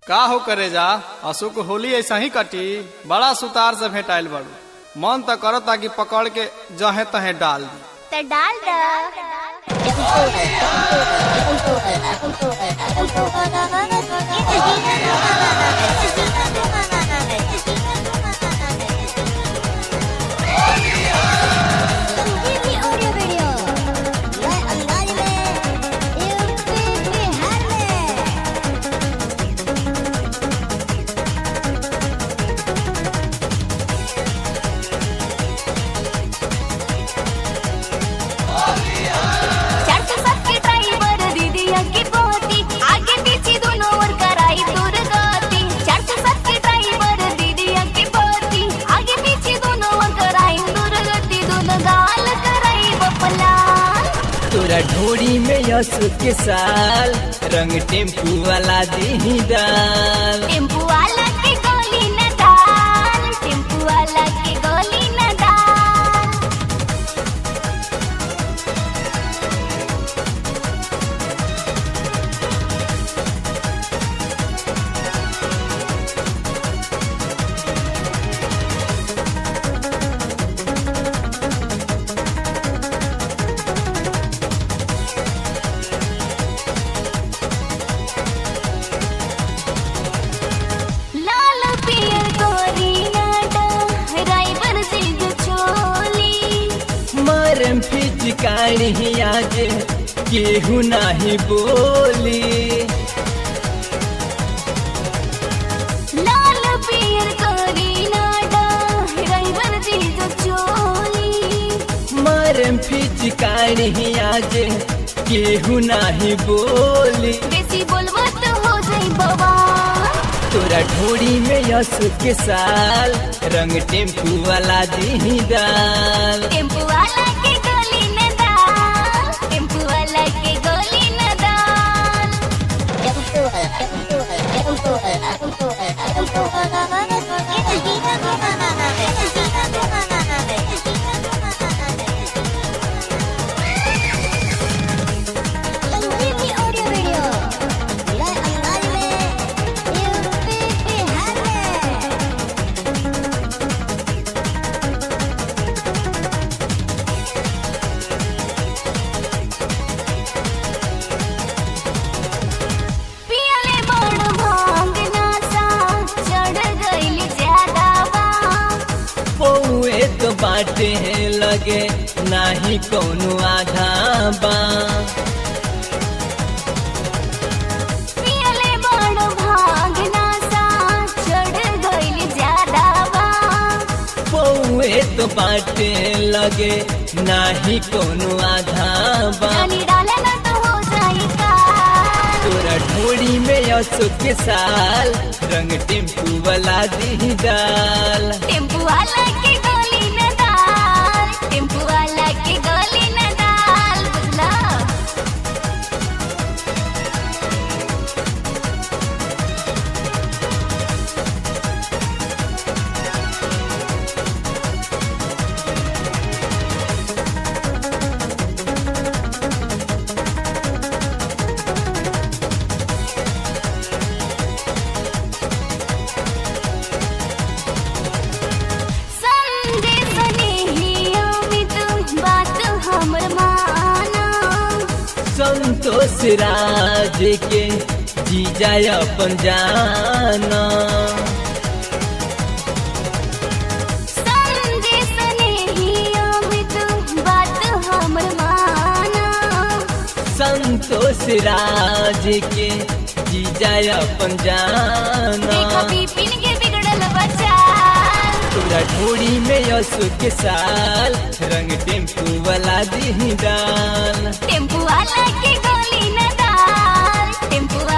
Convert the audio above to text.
का हो करे जा अशोक होली ऐसा ही कटी बड़ा सुतार से भेटाइल बड़ू मन तो करता कि पकड़ के जहे तहे डाल दी तो डाल द ऑडियो वीडियो नए अंदाज में यूपी बिहार में चार सौ सात के ड्राइवर दीदिया की पोती आगे पीछे दोनों ओर कराई दुर्गति चार सौ सात के ड्राइवर दीदिया की पोती आगे पीछे दोनों ओर कराई दुर्गति दोनों गाल कराई बपला तोरा ढोरी में यस के साल रंग टेम्पू वाला दी दाल टेम्पू वाला के गोली न डाल टेम्पू वाला के गोली न डाल लाल पियर गोरी नाटा ड्राइवर सिंह छोली मरम फिचकारी आज केहू नाही बोली लाल पियर गोरी नाटा ड्राइवर सिंह छोली मरम फिचकारी आज केहू नाही बोली बेसी बोलबो तो हो जाई बवाल तोरा ढोरी में यस के साल रंग टेम्पू वाला दी दाल टेम्पू वाला के गोली न डाल टेम्पू वाला के गोली न डाल संजीवनी ऑडियो वीडियो नए अंदाज में यूपी बिहार में पियले बड़ भांग नासा चढ़ गइल ज्यादा बा पौए तो बाटे लगे नाही कोनो आधा बा पियले बड़ भांग नासा चढ़ गइल ज्यादा बा पौए तो बाटे लगे नाही कोनो आधा बा जानी डाले ना तो हो जाई काल तोरा ढोरी में असो के साल रंग टेम्पू वाला दी दाल टेम्पू वाला के गोली न डाल टेम्पू वाला के गोली न डाल बुझला संदेश नहीं अमित बात हमर माना संतोष राज के जीजा अपन जाना संदेश नहीं अमित बात हमर माना संतोष राज के जीजा अपन जाना देखा बिपिन के बिगड़ल बच्चा तोरा ढोरी में असो के साल रंग टेम्पू वाला दी डाल टेम्पू वाला के गोली न डाल टेम्पू